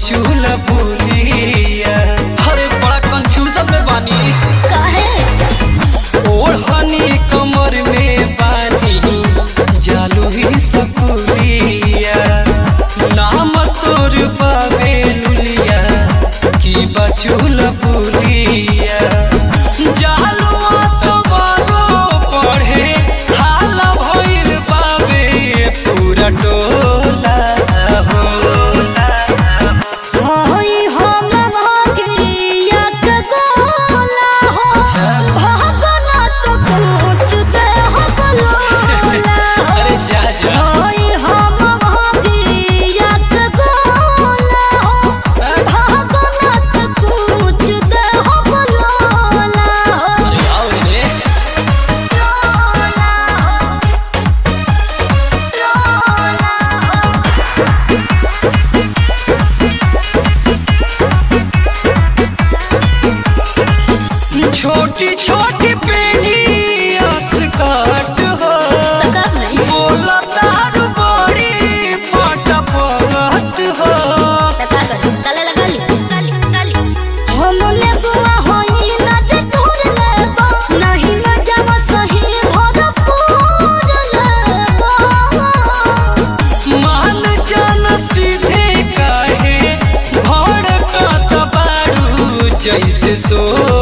बचूल पुलिया अरे बड़ा कंफ्यूजन में बानी काहे ओढ़नी कमर में बानी जालू ही सकुलिया नाम तोर बाबे लुलिया की बचूल पुलिया जालू तुम्हारो पढ़े हाल भइल बाबे पूरा टोला होला होई हम भागिया के गोला हो अच्छा। भागना तो कुछ दे हो बोला अरे जा जा होई हम भागिया के गोला हो भागना तो कुछ दे हो बोला अरे आओ रे छोटी छोटी पेली अस्कट हो तका भाई बोला तारू बड़ी फटफट हो तका कर तले लगा ली हमने बुआ होई ना जे तोर लेबा नहीं मजा सही भरपूर लेबा मान जान सीधे काहे भड़कत बारू जैसे सो